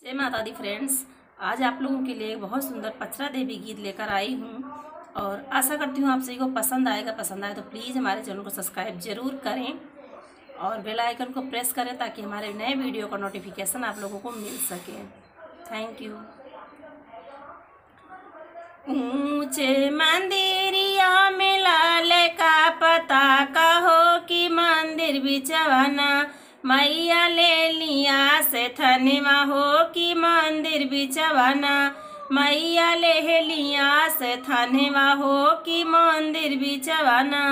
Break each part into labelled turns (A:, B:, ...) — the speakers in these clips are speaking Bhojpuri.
A: जय माता दी फ्रेंड्स आज आप लोगों के लिए एक बहुत सुंदर पचरा देवी गीत लेकर आई हूँ और आशा करती हूँ आप सभी को पसंद आएगा पसंद आए तो प्लीज़ हमारे चैनल को सब्सक्राइब जरूर करें और बेल आइकन को प्रेस करें ताकि हमारे नए वीडियो का नोटिफिकेशन आप लोगों को मिल सके थैंक यू ऊंचे मंदिरिया में लाल का पता कहो कि मंदिर बिचवाना मैया ले लिया से थनवा हो कि मंदिर बिचवाना मैया ले लिया से थनवा हो कि मंदिर बिचवाना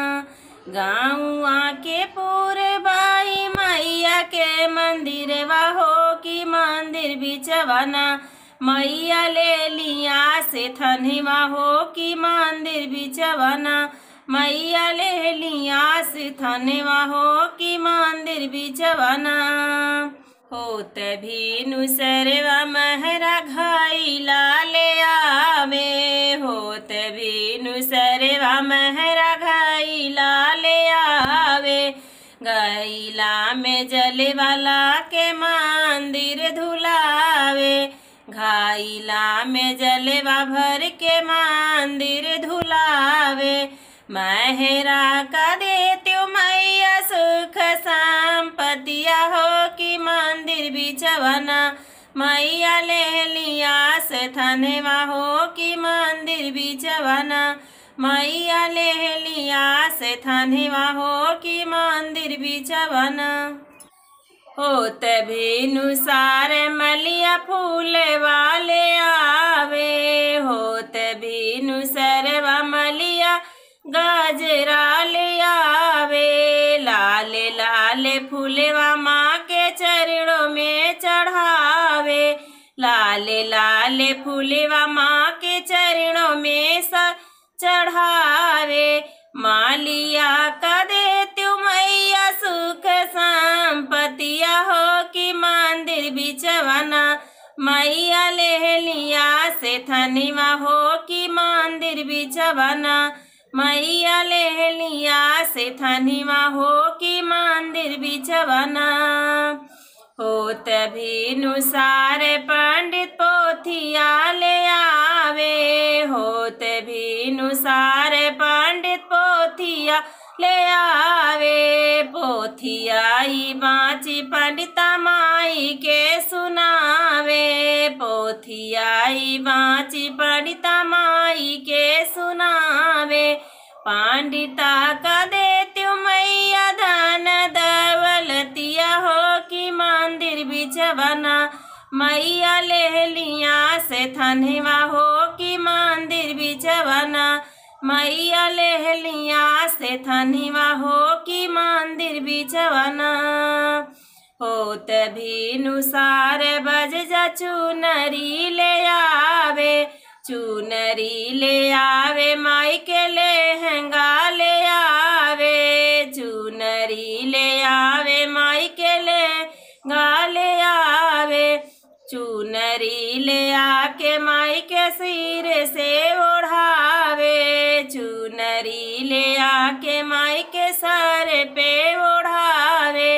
A: गाँव के पूरे बाई मैया के मंदिर हो कि मंदिर बिचवाना मैया ले लिया से थनवा हो कि मंदिर बिचवाना मैया ले लिया से थनवा हो कि मंदिर बिचवाना होत भी नुसरवा महरा घाईला ले आवे होत भी नुसरवा महरा घाईला ले आवे गैला में जले वाला के मंदिर धुलावे घाईला में जलवा भर के मंदिर धुलावे महरा का देत्यो मैया सुख संपतिया हो कि मंदिर बिचवना मैया ले लिया से थनवा हो कि मंदिर बिचवना मैया ले लिया से थनवा हो कि मंदिर बिचवना होत भेनुसार मलिया फूल वाले आवे होत भेनुसर मलिया गाजरा ले आवे लाल लाल फूलवा माँ के चरणों में चढ़ावे लाल लाल फूलवा माँ के चरणों में स चढ़ावे मालिया का देती मैया सुख संपतिया हो कि मंदिर बिचवाना मैया ले लिया से थनवा हो कि मंदिर बिचवाना मैया ले लिया से थनवा हो कि मंदिर बिचवाना होत भी नुसार पंडित पोथिया ले आवे होत भी नुसार पंडित पोथिया ले आवे पोथियाई बाची पंडिता माई के सुनावे पोथियाई बाची पंडिता माई के सुनावे पंडिता का देत्यु मैया धन दौलतिया हो कि मंदिर बिचवना मैया ले लिया से थनवा हो कि मंदिर बिचवना मैया ले लिया से थनवा हो कि मंदिर बिचवना होत भी नुसार बज जा चुनरी ले आवे चुनरी ले आवे माई के लहंगा ले आवे चुनरी ले आवे माई के लहंगा ले आवे चुनरी ले आके माई के सिर से ओढ़ावे चुनरी ले आके माई के सर पे ओढ़ावे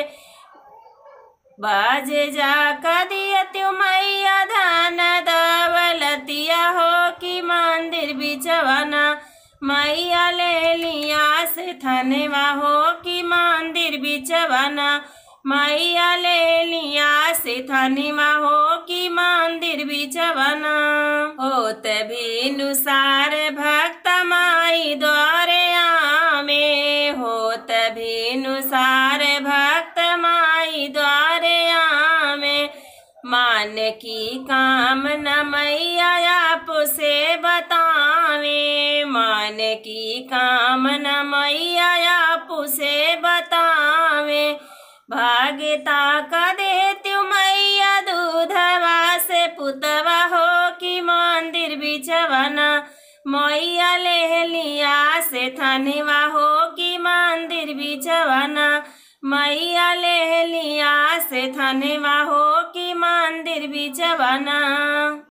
A: बाज जा कदियत्यु मैया धन दौलतिया हो कि मंदिर बिचवाना मैया ले लिया से थनवा हो कि मंदिर बिचवाना मैया ले लिया से थनवा हो कि मंदिर बिचवाना होत भी नुसार भक्त माई द्वारे आमे होत भी नुसार भक्त माई द्वारे आमे मान की काम न मैया आप से बतावे मान की काम न मैया आप से बतावे भाग्यता का देत्यु मैया दूधवा से पुतवा हो कि मंदिर बिचवना मैया ले लिया से थनवा हो कि मंदिर बिचवना मैया ले लिया से थनवा हो कि मंदिर बिचवना